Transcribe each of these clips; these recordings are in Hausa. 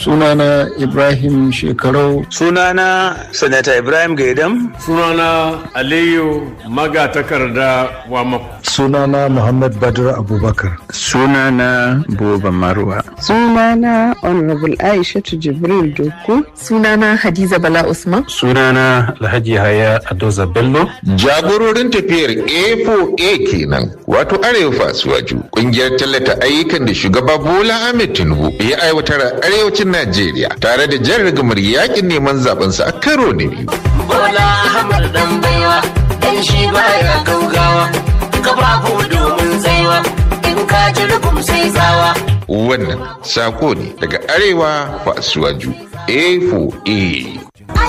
sunana ibrahim shekarau sunana sanata ibrahim gaidam sunana aliyu magatakarda wamako sunana muhammad badr abubakar sunana buba marwa sunana honorable aishatu jibril doku sunana hadiza bala usman sunana alhaji haya adoza bello jagororin tafiyar a4a kenan wato arewa fasuwaju kungiyar tallata ayyukan da shugaba bola ahmed tinubu ya aiwatar a arewacin najeriya tare da jan rigamar yakin neman zabensa a karo na biyu bola ahmed dan baiwa dan shi baya gaugawa kafafu domin tsaiwa in ka ji rubum sai tsawa wannan sako ne daga arewa fasuwaju a4a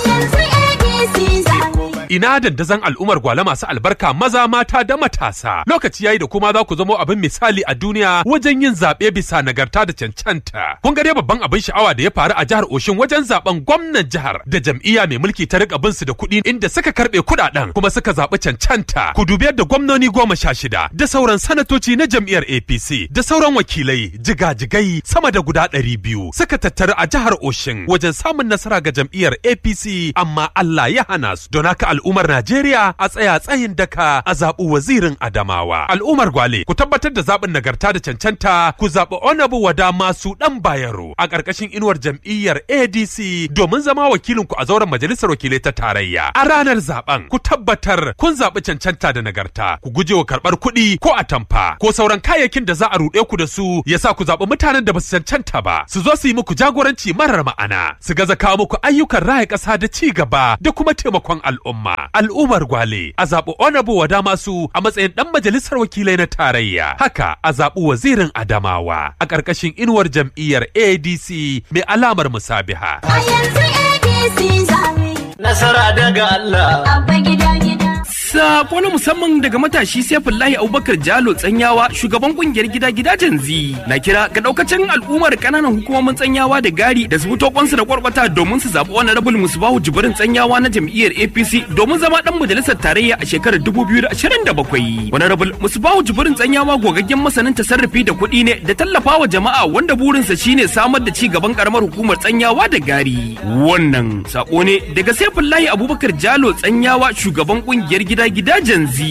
ina dandazon al'ummar gwale masu albarka maza mata da matasa lokaci yayi da kuma za ku zamo abin misali a duniya wajen yin zaɓe bisa nagarta da cancanta kun ga dai babban abin sha'awa da ya faru a jihar Oshin wajen zaben gwamnan jihar da jam'iyya mai mulki ta rika bin su da kuɗi inda suka karɓe kuɗaɗen kuma suka zaɓi cancanta ku dubi yadda gwamnoni goma sha shida da sauran sanatoci na jam'iyyar APC da sauran wakilai jigajigai sama da guda ɗari biyu suka tattaru a jihar Oshin wajen samun nasara ga jam'iyyar APC amma Allah ya hana su don haka al'ummar Najeriya a tsaya tsayin daka a zaɓi wazirin Adamawa. Al'ummar Gwale ku tabbatar da zaɓin nagarta da cancanta ku zaɓi Onabu Wada masu ɗan Bayero a ƙarƙashin inuwar jam'iyyar ADC domin zama wakilinku a zauren majalisar wakilai ta tarayya. A ranar zaɓen ku tabbatar kun zaɓi cancanta da nagarta ku guje wa karɓar kuɗi ko atamfa ko sauran kayayyakin da za a ruɗe ku da su ya sa ku zaɓi mutanen da ba su cancanta ba su zo su yi muku jagoranci marar ma'ana su gaza kawo muku ayyukan raya ƙasa da ci gaba da kuma taimakon al'umma. al'ummar gwale a zaɓi onabu wada masu a matsayin ɗan majalisar wakilai na tarayya haka a zaɓi wazirin adamawa a ƙarƙashin inuwar jam'iyyar adc mai alamar musabiha a yanzu adc nasara daga allah abba gida gida Sako na musamman daga matashi Saifullahi Abubakar Jalo Tsanyawa shugaban kungiyar gida gidajen zi na kira ga daukacin al'ummar kananan hukumomin Tsanyawa da Gari da su fito kwansu da kwarkwata domin su zaɓi wani rabul Musbahu Jibrin Tsanyawa na jam'iyyar APC domin zama dan majalisar tarayya a shekarar 2027. Wani rabul Musbahu Jibrin Tsanyawa gogaggen masanin tasarrufi da kuɗi ne da tallafawa jama'a wanda burinsa shine samar da ci gaban karamar hukumar Tsanyawa da Gari. Wannan sako ne daga Saifullahi Abubakar Jalo Tsanyawa shugaban kungiyar gida gidajen zi.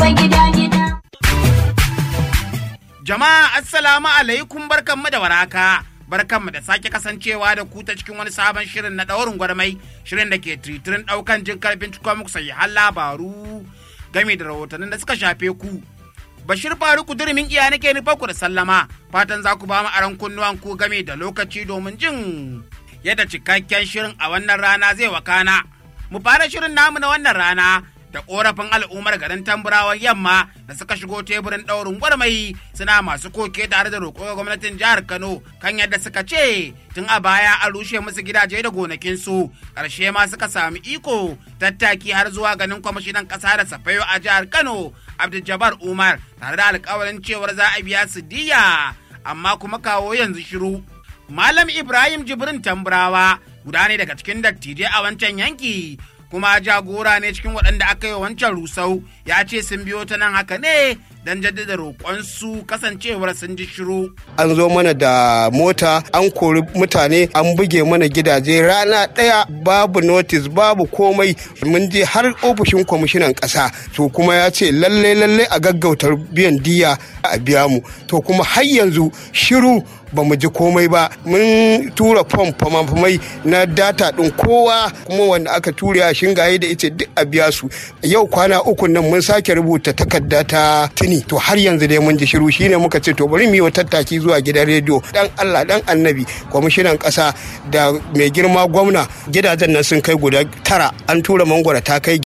Jama'a assalamu alaikum barkanmu da waraka. Barkanmu da sake kasancewa da ku ta cikin wani sabon shirin na ɗaurin gwarmai shirin da ke tritirin ɗaukan jin karfin cikin muku har labaru game da rahotannin da suka shafe ku. Bashir Faruku durmin iya nake nufa ku da sallama fatan za ku ba mu aron kunnuwan ku game da lokaci domin jin yadda cikakken shirin a wannan rana zai wakana. Mu fara shirin namu na wannan rana da korafin al'ummar garin tamburawan yamma da suka shigo teburin ɗaurin gwarmai suna masu koke tare da roƙo ga gwamnatin jihar kano kan yadda suka ce tun a baya an rushe musu gidaje da gonakinsu ƙarshe ma suka sami iko tattaki har zuwa ganin kwamishinan ƙasa da safayo a jihar kano abdul umar tare da alƙawarin cewar za a biya su diya amma kuma kawo yanzu shiru malam ibrahim jibrin tamburawa guda ne daga cikin dattijai a wancan yanki kuma jagora ne cikin waɗanda aka yi wancan rusau ya ce sun biyo ta nan haka ne don jaddada roƙonsu kasancewar sun ji shiru. An zo mana da mota an kori mutane an buge mana gidaje rana ɗaya babu notis babu komai mun je har ofishin kwamishinan ƙasa to kuma ya ce lalle lalle a gaggauta biyan diya a biya mu to kuma har yanzu shiru ba mu ji komai ba mun tura fom famafamai na data ɗin kowa kuma wanda aka ture a shingaye da ita duk a biya su yau kwana uku nan mun sake rubuta takarda ta tuni to har yanzu dai mun ji shiru shine muka ce to bari mu yi tattaki zuwa gidan rediyo dan Allah dan annabi kwamishinan ƙasa da mai girma gwamna gidajen nan sun kai guda tara an tura mangwara ta kai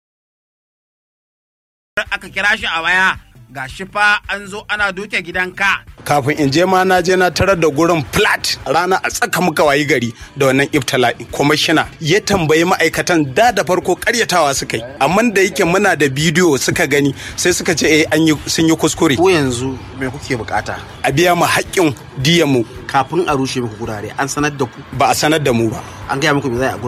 aka kira shi a waya ga shi fa an zo ana doke gidanka kafin in je ma na je na tarar da gurin flat rana a tsaka muka wayi gari da wannan iftala'i kwamishina ya tambayi ma'aikatan da da farko karyatawa suka yi amma da yake muna da bidiyo suka gani sai suka ce eh an yi sun yi kuskure ko yanzu me kuke bukata a biya mu haƙƙin diyan mu kafin a rushe muku gurare an sanar da ku ba a sanar da mu ba an gaya muku me zai a gurin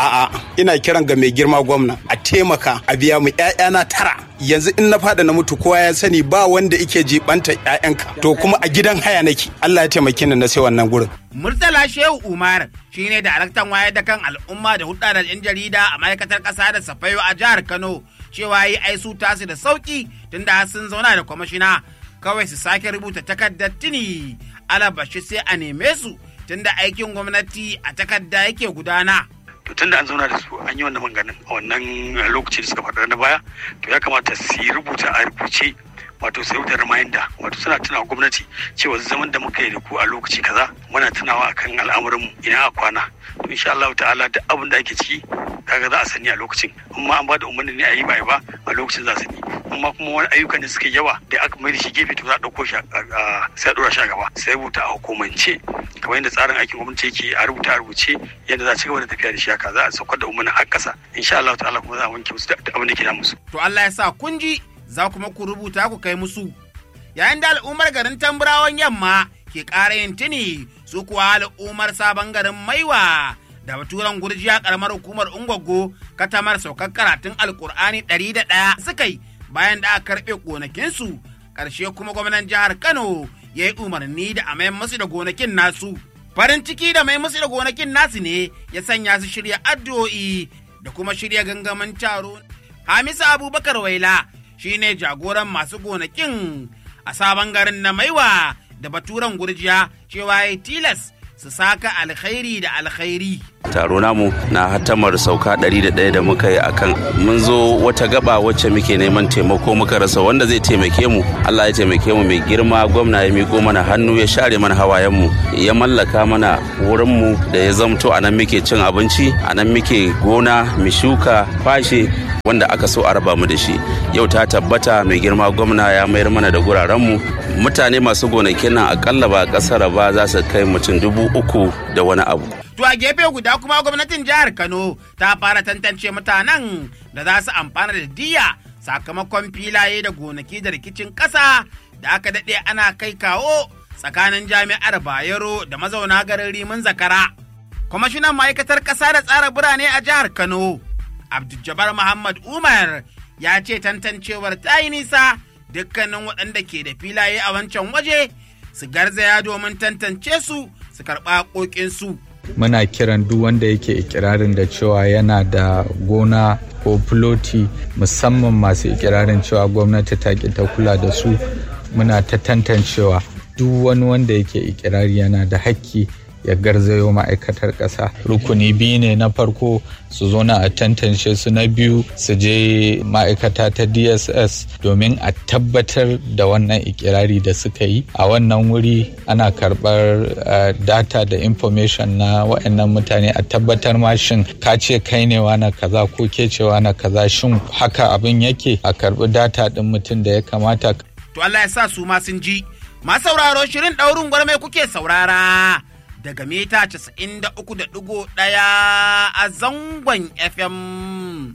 a'a ina kiran ga mai girma gwamna a taimaka a biya mu ƴaƴana tara yanzu in na fada na mutu kowa ya sani ba wanda ike jibanta ƴaƴanka to kuma a gidan haya nake Allah ya taimake ni na sai wannan gurin Murtala Shehu Umar shine daraktan wayar da kan al'umma da hulɗa da 'yan jarida a ma'aikatar ƙasa da Safayo a jihar Kano cewa yi ai su tasu da sauki tunda sun zauna da kwamishina kawai su sake rubuta takardar tuni alabashi sai a neme su tunda aikin gwamnati a takarda yake gudana. to tunda an zauna da su an yi wannan maganin a wannan lokaci da suka faɗa na baya to ya kamata su yi rubuta a rubuce wato sai wutar reminder wato suna tunawa gwamnati cewa zaman da muka yi da ku a lokaci kaza muna tunawa akan al'amuranmu ina a kwana to insha Allah ta'ala duk abin da ake ciki kaga za a sani a lokacin amma an ba da umarni ne a yi ba ba a lokacin za a sani amma kuma wani ayyuka ne suka yawa da aka mai da shi gefe to za a ɗauko shi sai a ɗora shi a gaba sai rubuta a hukumance kamar yadda tsarin aikin gwamnati yake a rubuta a rubuce yadda za a ci gaba da tafiya da shi haka za a saukar da umarnin har ƙasa insha Allah ta'ala kuma za a wanke musu da abin da ke da musu. To Allah ya sa kun ji za kuma ku rubuta ku kai musu. Yayin da al'ummar garin Tamburawan yamma ke ƙara yin tuni su kuwa al'ummar sabon garin Maiwa da baturan gurjiya karamar hukumar Ungwaggo katamar saukar karatun Alkur'ani ɗari da ɗaya suka yi bayan da aka karɓe gonakinsu ƙarshe kuma gwamnan jihar Kano ya yi umarni da a mayan musu da gonakin nasu. Farin ciki da mai musu da gonakin nasu ne ya sanya su shirya addu'o'i da kuma shirya gangamin taro. Hamisu Abubakar Waila shine jagoran masu gonakin a sabon garin na maiwa da baturan gurjiya cewa ya tilas su saka alkhairi da alkhairi. taro namu na hatamar sauka 101 da muka yi akan mun zo wata gaba wacce muke neman taimako muka rasa wanda zai taimake mu Allah ya taimake mu mai girma gwamna ya miko mana hannu ya share mana hawayen mu ya mallaka mana wurin mu da ya zamto a nan muke cin abinci a nan muke gona mu shuka fashe wanda aka so a raba mu da shi yau ta tabbata mai girma gwamna ya mayar mana da guraren mu mutane masu gonakin nan akalla ba kasar ba za su kai mutum dubu uku da wani abu To a gefe guda kuma gwamnatin jihar Kano ta fara tantance mutanen da za su amfana da diya sakamakon filaye da gonaki da rikicin ƙasa da aka daɗe ana kai kawo tsakanin jami'ar Bayero da mazauna garin Rimin Zakara. Kwamishinan ma'aikatar ƙasa da tsara birane a jihar Kano, Abdul Muhammad Umar ya ce tantancewar ta yi nisa dukkanin waɗanda ke da filaye a wancan waje su garzaya domin tantance su su karɓa ƙoƙinsu. muna kiran duk wanda yake ikirarin da cewa yana da gona ko filoti musamman masu ikirarin cewa gwamnati ta ki ta kula da su muna ta tantancewa duk wani wanda yake ikirari yana da hakki ya garzayo ma'aikatar ƙasa rukuni biyu ne na farko su zo na a tantance su na biyu su je ma'aikata ta dss domin a tabbatar da wannan ikirari da suka yi a wannan wuri ana karɓar data da information na waɗannan mutane a tabbatar ma shin ka ce kai ne na kaza ko ke cewa na kaza shin haka abin yake a karɓi data ɗin mutum da ya kamata to Allah ya sa su ma sun ji ma sauraro shirin ɗaurin gwarmai kuke saurara daga mita 93.1 a zangon FM.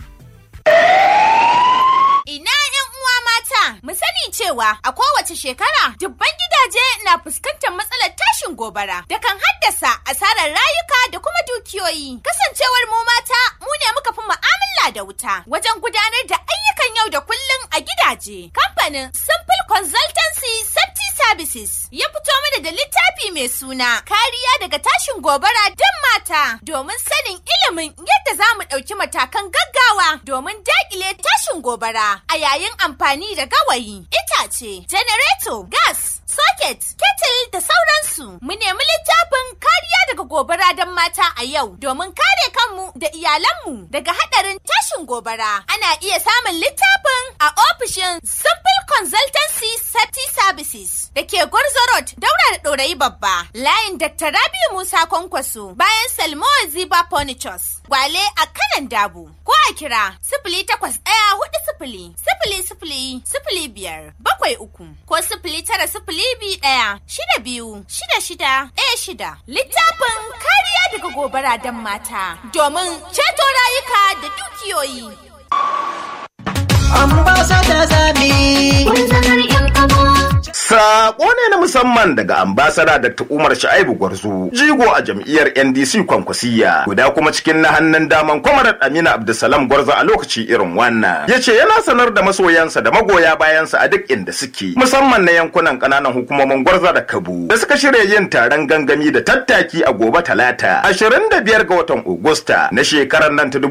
Ina ‘yan uwa mata, mu sani cewa a kowace shekara dubban gidaje na fuskantar matsalar tashin gobara da kan haddasa asarar rayuka da kuma dukiyoyi. Kasancewar mu mata mu ne muka fi mu'amala da wuta wajen gudanar da ayyukan yau da kullum a gidaje. Kamfanin Simple Consultancy Safety Services ya fito mana da littafi mai suna kariya daga tashin gobara don mata domin sanin ilimin yadda za mu ɗauki matakan gaggawa domin daƙile tashin gobara a yayin amfani da gawayi, itace, janareto, gas, socket, kettle da sauransu. Mu nemi littafin kariya daga gobara don mata a yau domin kare kanmu da iyalanmu daga haɗarin tashin gobara. Ana iya samun littafin a ofishin Simple Consultancy Safety Services da ke Gwarzo Road daura da ɗorayi babba. Layin Dr. Rabiu Musa Kwankwaso bayan Salmo Ziba Furnitures. Gwale a kanan dabu. Ko a kira sifili takwas ɗaya hudu sifili sifili sifili sifili biyar bakwai uku ko sifili tara sifili biyu ɗaya shida biyu shida shida ɗaya shida. Littafin kariya daga gobara don mata domin ceto rayuka da dukiyoyi. Ambassador Zabi. Wanzanar 'yan kaba. Sako ne na musamman daga ambasada Dr. Umar Sha'ibu Gwarzo, jigo a jam'iyyar NDC Kwankwasiya, guda kuma cikin na hannun daman Kwamarar Amina Abdulsalam Gwarzo a lokaci irin wannan. Ya ce yana sanar da masoyansa da magoya bayansa a duk inda suke, musamman na yankunan ƙananan hukumomin Gwarzo da Kabu, da suka shirya yin taron gangami da tattaki a gobe Talata, 25 ga watan Agusta na shekarar nan ta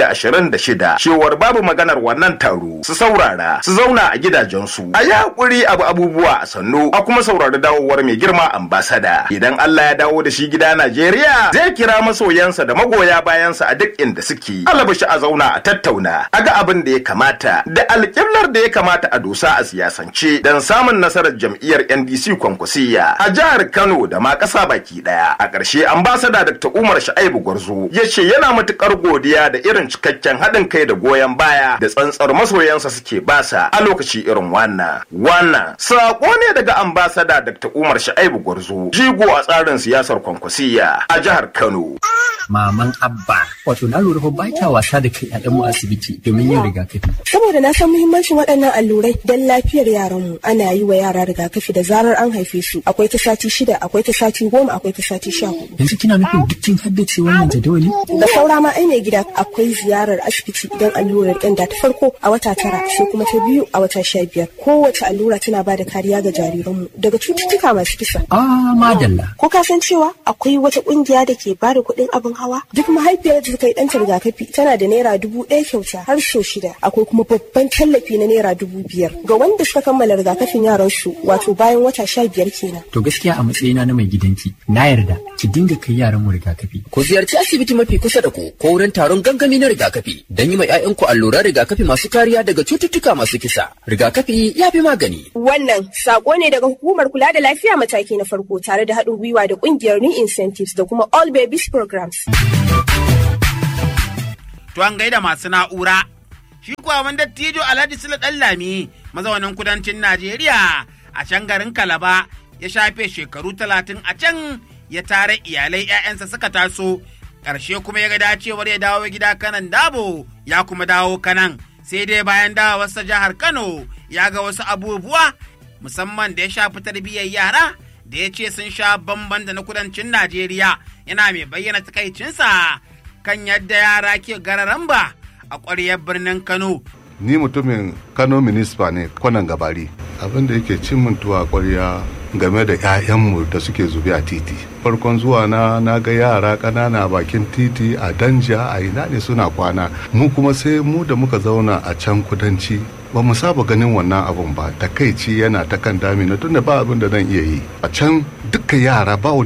2026. Cewar babu maganar wannan taro, su saurara, su zauna a gidajensu. A yi haƙuri abu abubuwa a sannu a kuma saurari dawowar mai girma ambasada idan Allah ya dawo da shi gida Najeriya zai kira masoyansa da magoya bayansa a duk inda suke alabashi a zauna a tattauna a ga abin da ya kamata da alƙiblar da ya kamata a dosa a siyasance don samun nasarar jam'iyyar NDC kwankwasiya a jihar Kano da ma ƙasa baki ɗaya a ƙarshe ambasada Dr. Umar Sha'ibu Gwarzo ya ce yana matuƙar godiya da irin cikakken haɗin kai da goyon baya da tsantsar masoyansa suke basa a lokaci irin wannan wannan sako ne daga ambasada Dr. Umar Sha'ibu Gwarzo, jigo a tsarin siyasar kwankwasiya a jihar Kano. Maman Abba, wato na lura fa ba kya wasa da kai a mu asibiti domin yin rigakafi. Saboda na san muhimmancin waɗannan allurai don lafiyar yaranmu ana yi wa yara rigakafi da zarar an haife su. Akwai ta sati shida, akwai ta sati goma, akwai ta sati sha hudu. Yanzu kina nufin duk kin haddace wannan jadawali? Da saura ma ai mai gida akwai ziyarar asibiti don allurar ƙyanda ta farko a wata tara sai kuma ta biyu a wata sha biyar. Kowace allura tana ba da kariya ga jariranmu daga cututtuka masu kisa. Ah, madalla. Ko ka san cewa akwai wata kungiya da ke bada kuɗin abin hawa? Duk mahaifiyar da ta yi ɗanta rigakafi tana da naira dubu ɗaya kyauta har so shida. Akwai kuma babban tallafi na naira dubu biyar ga wanda suka kammala rigakafin yaran su wato bayan wata sha biyar kenan. To gaskiya a matsayina na mai gidanki na yarda ki dinga kai yaran mu rigakafi. Ku ziyarci asibiti mafi kusa da ku ko wurin taron gangami na rigakafi don yi ma 'ya'yanku alluran rigakafi masu kariya daga cututtuka masu kisa. Rigakafi ya fi magani. Wannan sako ne daga hukumar kula da lafiya mataki na farko tare da haɗin gwiwa da ƙungiyar New Incentives da kuma All Babies Programs. To an gaida masu na'ura. Shi kuwa wani dattijo Alhaji Sule Ɗanlami mazaunin kudancin Najeriya a can garin Kalaba ya shafe shekaru talatin a can ya tare iyalai 'ya'yansa suka taso ƙarshe kuma ya ga dacewar ya dawo gida kanan dabo ya kuma dawo kanan sai dai bayan dawowarsa jihar Kano ya ga wasu abubuwa musamman da ya shafi tarbiyyar yara da ya ce sun sha bamban da na kudancin Najeriya yana mai bayyana takaicinsa kan yadda yara ke gararamba a ƙwaryar birnin Kano. Ni mutumin Kano Municipal ne kwanan gabari. Abin da yake cin mintuwa ƙwarya game da 'ya'yanmu da suke zube a titi. Farkon zuwa na na ga yara ƙanana bakin titi a danja a ina ne suna kwana. Mu kuma sai mu da muka zauna a can kudanci ba mu saba ganin wannan abun ba takaici yana ta kan damina tunda ba abin da zan iya yi a can dukkan yara ba wani